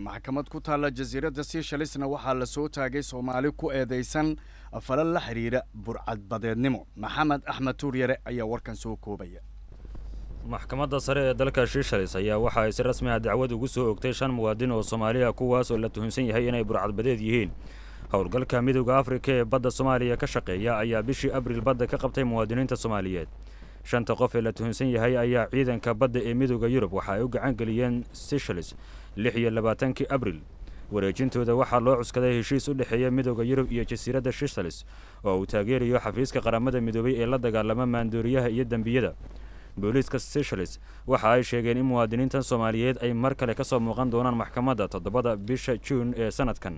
maxkamad ku taalla jasiiradda seychalisna waxaa la soo taagay soomaali ku eedaysan falal la xidhiidha burcadbadeednimo maxamed axmed tuuryare ayaa warkan soo koobaya maxkamadda sare ee dalka shiishalis ayaa waxa ay si rasmi ah dacwad ugu soo ogtay shan muwaadin oo soomaaliya kuwaas oo la tuhunsan yahay inay burcadbadeed yihiin howlgalka midooda afrika ee badda soomaaliya ka shaqeeya ayaa bishii abriil badda ka qabtay muwaadiniinta soomaaliyeed shanta qof ee la tuhunsan yahay ayaa ciidanka badda ee midooda yurub waxa ay u gacan geliyeen seychelles lix iyo labaatankii abril wareejintooda waxaa loo cuskaday heshiis u dhexeeya midooda yurub iyo jasiiradda seychelles oo uu taageerayo xafiiska qaramada midoobay ee la dagaalama maandooriyaha iyo dembiyada booliiska seychelles waxa ay sheegeen in muwaadiniintan soomaaliyeed ay mar kale ka soo muuqan doonaan maxkamadda toddobada bisha juun ee sanadkan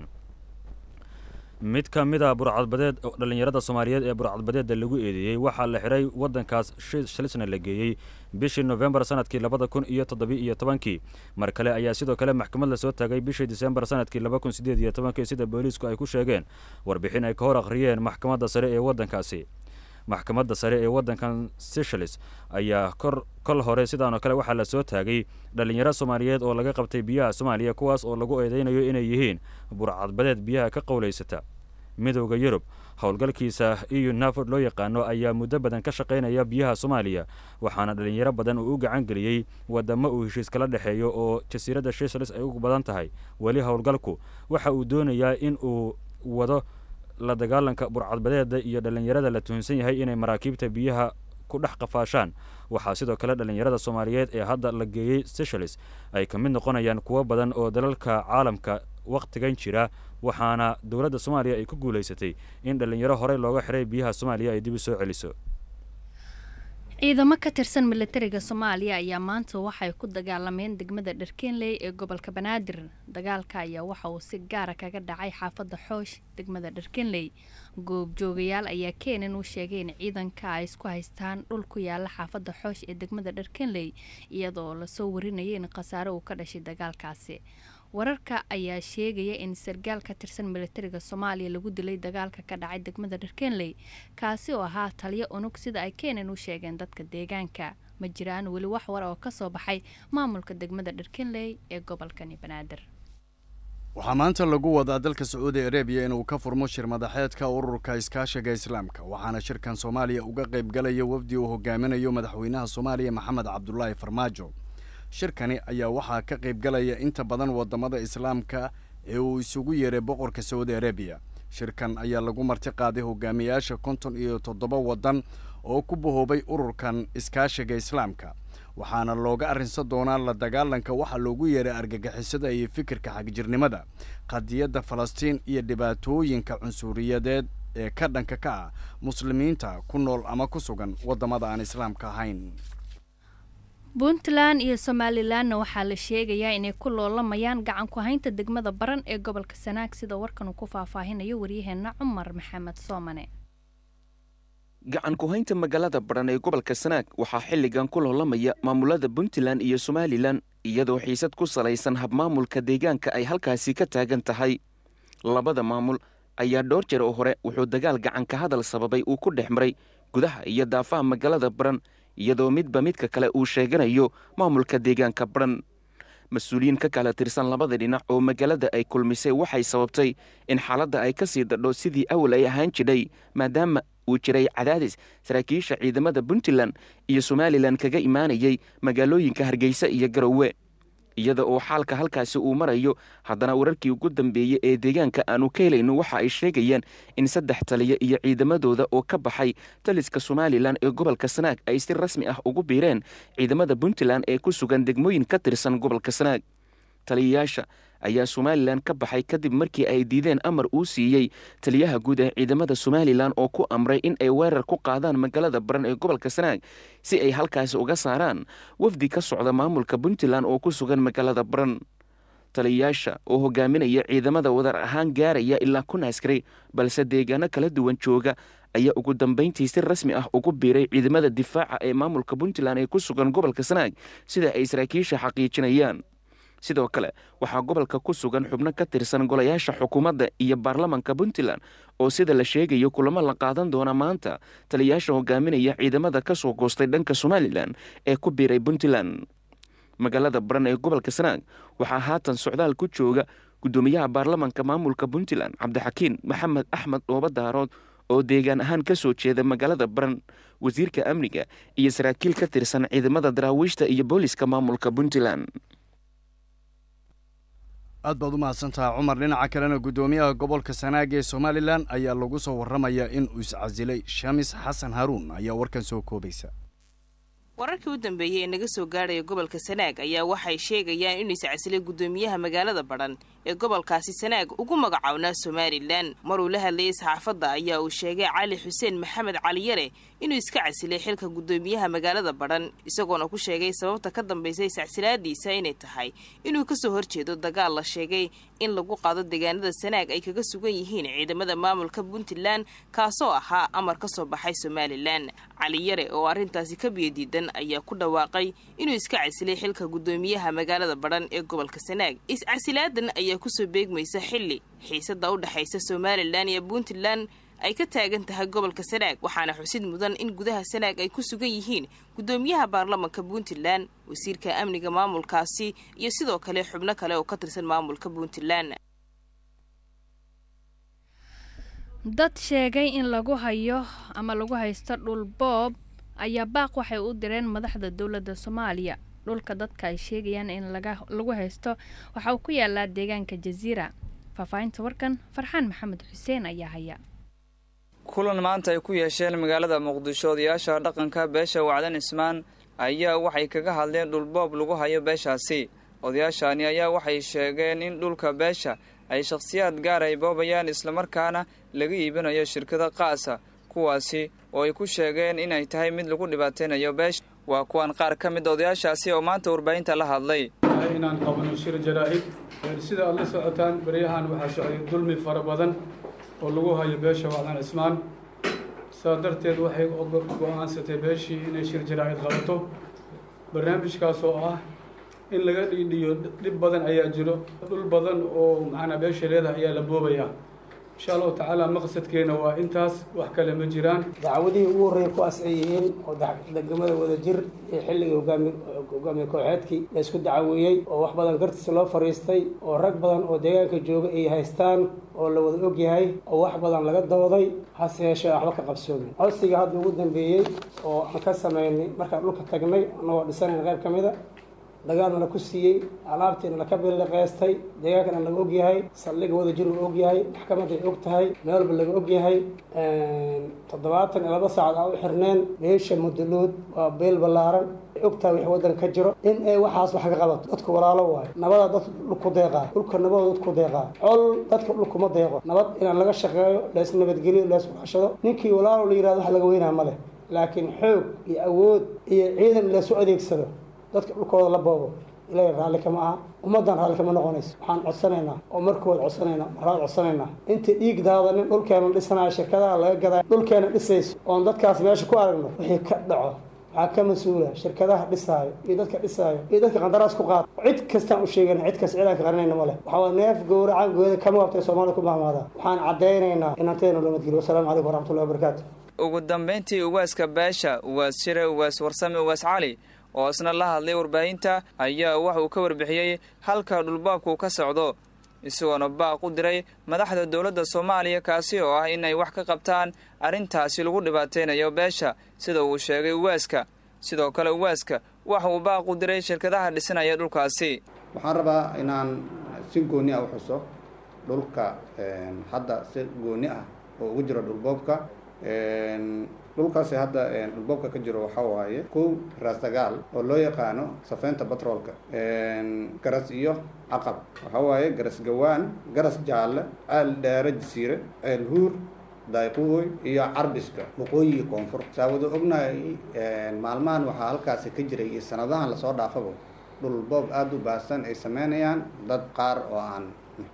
mid ka mid a burcadbadeed dhallinyarada soomaaliyeed ee burcadbadeedda lagu eedeeyey waxaa la xiray waddankaas shalisna la geeyey bishii nofembar sanadkii labada kun iyo toddobi-iyo tobankii mar kale ayaa sidoo kale maxkamad la soo taagay bishii disembar sanadkii laba kun sideed iyo tobankii sida booliisku ay ku sheegeen warbixin ay ka hor akhriyeen maxkamadda sare ee waddankaasi maxkamadda sare ee waddankan seychelles ayaa kor kol hore sidaanoo kale waxaa la soo taagay dhallinyaro soomaaliyeed oo laga qabtay biyaha soomaaliya kuwaas oo lagu eedeynayo inay yihiin burcadbadeed biyaha ka qowlaysata midowda yurub howlgalkiisa eu naford loo yaqaano ayaa muddo badan ka shaqaynaya biyaha soomaaliya waxaana dhallinyaro badan uu u gacan geliyey wadamo uu heshiis kala dhexeeyo oo jasiiradda seychelles ay ugu badan tahay weli howlgalku waxa uu doonayaa in uu wado la dagaalanka burcadbadeeda iyo dhallinyarada la tuhunsan yahay inay maraakiibta biyaha ku dhex qafaashaan waxaa sidoo kale dhallinyarada soomaaliyeed ee hadda la geeyey seychelles ay ka mid noqonayaan kuwo badan oo dalalka caalamka wakhtigan jira waxaana dowladda soomaaliya ay ku guulaysatay in dhallinyaro horey looga xiray biyaha soomaaliya ay dib u soo celiso ciidamo ka tirsan milatariga soomaaliya ayaa maanta waxay ku dagaalameen degmada dharkeenley ee gobolka banaadir dagaalka ayaa waxa uu si gaara kaga dhacay xaafadda xoosh degmada dharkeenley goobjoogayaal ayaa keenan u sheegay in ciidanka ay isku haystaan dhul ku yaala xaafadda xoosh ee degmada dharkeenley iyadoo lasoo warinayay in khasaare uu ka dhashay dagaalkaasi wararka ayaa sheegaya in sargaal ka tirsan milatariga soomaaliya lagu dilay dagaalka ka dhacay degmada dharkeenley kaasi oo ahaa taliyo unug sida ay keenan u sheegeen dadka deegaanka ma jiraan weli wax war oo ka soo baxay maamulka degmada dharkeenley ee gobolkani banaadir waxaa maanta lagu wadaa dalka sacuudi arabiya inuu ka furmo shir madaxeedka ururka iskaashiga islaamka waxaana shirkan soomaaliya uga qayb galaya wafdi uu hogaaminayo madaxweynaha soomaaliya maxamed cabdulaahi farmaajo shirkani ayaa waxaa ka qayb galaya inta badan wadamada islaamka ee uu isugu yeeray boqorka sacuudi arabiya shirkan ayaa lagu marti qaaday hogaamiyaasha konton iyo toddoba waddan oo ku bahoobay ururkan iskaashiga islaamka waxaana looga arrinsan doonaa la dagaalanka waxaa loogu yeeray argagixisada iyo fikirka xagjirnimada qadiyadda falastiin iyo dhibaatooyinka cunsuriyadeed ee ka dhanka ka ah muslimiinta ku nool ama ku sugan waddamada aan islaamka ahayn puntland iyo somalilanna waxaa la sheegayaa inay ku loolamayaan gacan ku haynta degmada baran ee gobolka sanaag sida warkan uu ku faahfaahinayo waryaheena cumar maxamed soomane gacan ku-haynta magaalada baran ee gobolka sanaag waxaa xilligan ku loolamaya maamulada puntland iyo somalilan iyadoo xiisad ku salaysan habmaamulka deegaanka ay halkaasi ka taagan tahay labada maamul ayaa dhowr jeer oo hore wuxuu dagaal gacanka hadal sababay uu ku dhex maray gudaha iyo daafaha magaalada baran iyadoo midba midka kale uu sheeganayo maamulka deegaanka baran mas-uuliyiin ka kala tirsan labada dhinac oo magaalada ay kulmisay waxay sababtay in xaaladda ay ka sii dadho sidii awal ay ahaan jidhay maadaama uu jiray cadaadis saraakiisha ciidamada puntland iyo somalilan kaga imaanayay magaalooyinka hargeysa iyo garowe iyada oo xaalka halkaasi uu marayo haddana wararkii ugu dambeeyey ee deegaanka aanu ka helayno waxa ay sheegayaan in saddex taliya iyo ciidamadooda oo ka baxay taliska somalilan ee gobolka sanaag ay si rasmi ah ugu biireen ciidamada puntland ee ku sugan degmooyin ka tirsan gobolka sanaag taliyayaasha ayaa somalilan ka baxay kadib markii ay diideen amar uu siiyey taliyaha guud ee ciidamada somalilan oo ku amray in ay weerar ku qaadaan magaalada baran ee gobolka sanaag si ay halkaasi uga saaraan wafdi ka socda maamulka puntland oo ku sugan magaalada baran taliyayaasha oo hogaaminaya ciidamada wadar ahaan gaaraya ilaa kun askari balse deegaano kala duwan jooga ayaa ugu dambayntii si rasmi ah ugu biiray ciidamada difaaca ee maamulka puntland ee ku sugan gobolka sanaag sida ay saraakiisha xaqiijinayaan sidoo kale waxaa gobolka ku sugan xubno ka tirsan golayaasha xukuumadda iyo baarlamanka puntland oo sida la sheegayo kulamo la qaadan doona maanta taliyayaasha hogaaminaya ciidamada ka soo goostay dhanka somalilan ee ku biiray puntland magaalada baran ee gobolka sanaag waxaa haatan socdaal ku jooga guddoomiyaha baarlamanka maamulka puntland cabdixakiin maxamed axmed dhooba daarood oo deegaan ahaan ka soo jeeda magaalada baran wasiirka amniga iyo saraakiil ka tirsan ciidamada daraawiishta iyo booliska maamulka puntland aad baad u mahadsantaha cumar dhinaca kalena guddoomiyaha gobolka sanaag ee somalilan ayaa lagu soo warramayaa in uu iscasilay shamis xasan haruun ayaa warkan soo koobaysa wararkii u dambeeyey ee naga soo gaadhaya gobolka sanaag ayaa waxay sheegayaan inuu iscasilay guddoomiyaha magaalada badhan ee gobolkaasi sanaag ugu magacawnaa somalilan maruu la hadlayay saxaafadda ayaa uu sheegay cali xuseen maxamed caliyare inuu iska casilay xilka guddoomiyaha magaalada badhan isagoona ku sheegay sababta ka dambaysay iscasilaadiisa inay tahay inuu kasoo horjeedo dagaal la sheegay in lagu qaado deegaanada sanaag ay kaga sugan yihiin ciidamada maamulka puntland kaasoo ahaa amar ka soo baxay somalilan caliyare oo arrintaasi ka biyadiidan ayaa ku dhawaaqay inuu iska casilay xilka guddoomiyaha magaalada badhan ee gobolka sanaag iscasilaadan ayaa kusoo beegmaysa xilli xiisada u dhexaysa somalilan iyo puntland ay ka taagan tahay gobolka sanaag waxaana xusid mudan in gudaha sanaag ay ku sugan yihiin guddoomiyaha baarlamanka puntland wasiirka amniga maamulkaasi iyo sidoo kale xubno kale oo ka tirsan maamulka puntland dad sheegay in lagu hayo ama lagu haysto dhul boob ayaa baaq waxay u direen madaxda dowladda soomaaliya dhulka dadka ay sheegayaan in lagu haysto waxa uu ku yaalaa deegaanka jasiira faahfaahinta warkan farxaan maxamed xuseen ayaa haya kulan maanta ay ku yeesheen magaalada muqdisho odayaasha dhaqanka beesha wacdan ismaan ayaa waxay kaga hadleen dhulboob lagu hayo beeshaasi odayaashani ayaa waxay sheegeen in dhulka beesha ay shakhsiyaad gaar ay boobayaan islamarkaana laga iibinayo shirkada qaasa kuwaasi oo ay ku sheegeen inay tahay mid lagu dhibaataynayo beesha waa kuwan qaar ka mid odayaashaasi oo maanta warbaahinta la hadlay inaan qabano shir jaraa'id sida aad la socotaan baryahan waxaa socday dulmi fara badan oo lagu hayo beesha wacdan cismaan saa darteed waxay go-aansatay beeshii inay shir jaraa'id qabato barnaamijkaas oo ah in laga dhiidhiyo dhib badan ayaa jiro dhul badan oo macnaa beesha leedahay ayaa la boobayaa insha allahu tacaala maqsadkeena waa intaas wax kale ma jiraan dacwadihii ugu horreeya ku asciyihiin oo degmada wada jir ee xilligii hogaami hogaamiye kooxeedkii la isku dacaweeyey oo wax badan gartiisa loo fariistay oo rag badan oo deegaanka jooga ay haystaan oo la wada og yahay oo wax badan laga dooday hase yeeshee waxba ka qabsoomin codsiga hadda ugu dambeeyey oo aan ka sameynay markaan dhulka tagnay annagoo dhisanayna qayb ka mida dagaalna la ku siiyey alaabtiina laka biliqeystay deegaankana laga og yahay saldhiga wada jir uu og yahay maxkamadda ay og tahay meel walba laga og yahay toddobaatan iyo laba saacad aan u xirneen beesha muduluud waa beel ballaaran ay og tahay wix waddan ka jiro in ay waxaas wax ka qabato dadku walaalo waayo nabada dad dhulku deeqaa dhulka nabada dadku deeqaa col dadka dhulkuma deeqo nabad inaan laga shaqeeyo lees nabadgeliyo lees waxashado ninkii walaalo la yihahdo wax laga weynaa ma leh laakiin xoog iyo awood iyo ciidan leesu adeegsado dadka dhulkooda la boobo ilaahay raalli kama aha ummaddan raalli kama noqonayso waxaan codsanaynaa oo markooda codsanaynaa marraad codsanaynaa intii dhiig daadanin dhulkeena dhisanayo shirkadaha laga gadaa dhulkeena dhisayso oon dadkaas meesha ku aragno wixii ka dhaco waxaa ka mas-uula shirkadaha dhisaayo iyo dadka dhisaayo iyo dadka qandaraas ku qaad cid kastaan u sheegana cid kasta cidaan ka qarinayna ma leh waxaa neef gowracan gooyada kama wabtay soomaalida ku mahmaadaa waxaan caddaynaynaa inaan teena loo madgeliyo wasalaamu calaykum waraxmatullahi wabarakaatu ugu dambayntii ugaaska beesha ugaas shire ugaas warsame ugaas cali oo isna la hadlay warbaahinta ayaa waxauu ka warbixiyey halka dhulbaabku ka socdo isagoona baaq u diray madaxda dowladda soomaaliya kaasi oo ah inay wax ka qabtaan arrintaasi lagu dhibaataynayo beesha sida uu sheegay uwaaska sidoo kale uwaaska waxa uu baaq u diray shirkadaha dhisanaya dhulkaasi waxaan rabaa inaan si gooni ah u xuso dhulka hadda si gooni ah oo ugu jiro dhulboobka dhulkaasi hadda dhulboobka ka jiro waxaa waaye kow raasdagaal oo loo yaqaano safeynta batroolka garas iyo caqab waxaa waaye garas gawaan garas jaalle ceel dheere jasiire ceel huur dayquuy iyo carbiska waqooyiga koonfur saawado ognahay maalmahan waxaa halkaasi ka jiray iyo sanadahan lasoo dhaafaba dhulboob aada u baahsan ay sameynayaan dad qaar oo aan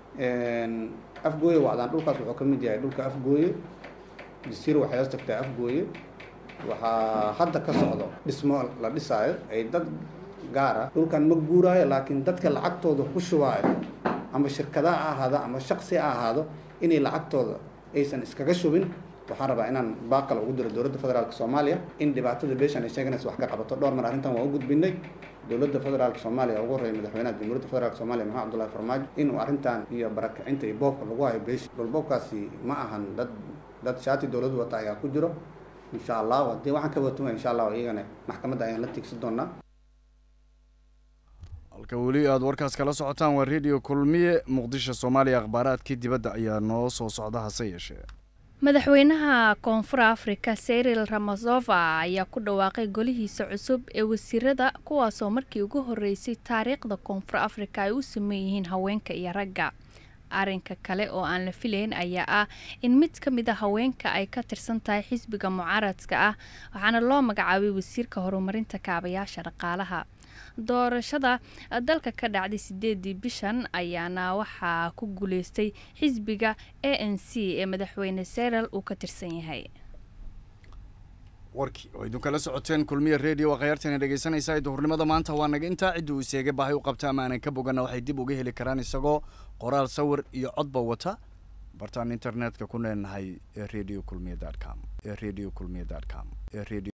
afgooye wacdaan dhulkaas wuxuu ka mid yahay dhulka afgooye jasiir waxay hoos tagtaa afgooye waxaa hadda ka socdo dhismo la dhisaayo ay dad gaara dhulkan ma guuraayo laakiin dadka lacagtooda ku shubaayo ama shirkada ha ahaado ama shaqsi ha ahaado inay lacagtooda aysan iskaga shubin waxaan rabaa inaan baaqal ugu diro dowladda federaalk soomaaliya in dhibaatada beeshan ay sheeganaysa wax ka qabato dhowr mar arrintan waa u gudbinay dowladda federaalk soomaaliya ugu horreeya madaxweynaha jamhuuriyadda federaalk soomaaliya maxamed abdullahi farmaajo inuu arrintan iyo barakacinta iyo boobka lagu hayo beesha dhulboobkaasi ma ahan dad dad shaati dowladdu wata ayaa ku jiro insha allah haddii waxaan ka watumaya insha allah iyagana maxkamadda ayaan la tiigsan doonaa halka weli aada warkaas kala socotaan waa radio kulmiye muqdisho soomaaliya akhbaaraadkii dibadda ayaa noo soo socda hase yeeshee madaxweynaha koonfur afrika seril ramazova ayaa ku dhawaaqay golihiisa cusub ee wasiirada kuwaasoo markii ugu horeysay taariikhda koonfur afrika ay u sameyn yihiin haweenka iyo ragga arrinka kale oo aan la filayn ayaa ah in mid ka mid a haweenka ay ka tirsan tahay xisbiga mucaaradka ah waxaana loo magacaabay wasiirka horumarinta kaabayaasha dhaqaalaha doorashada dalka ka dhacday sideedii bishan ayaana waxaa ku guuleystay xisbiga a n c ee madaxweyne serel uu ka tirsan yahay warkii oo idin kala socoteen kulmiya radio waa khayaartana dhegeysanaysaa duhurnimada maanta waa naga intaa cidda uu seega baahay u qabta ama aanan ka bogana waxay dib uga heli karaan isagoo qoraal sawir iyo codba wata bartaan internetka ku leenahay ee radio kulmiya dot com ee radio kulmiya dot com ee radio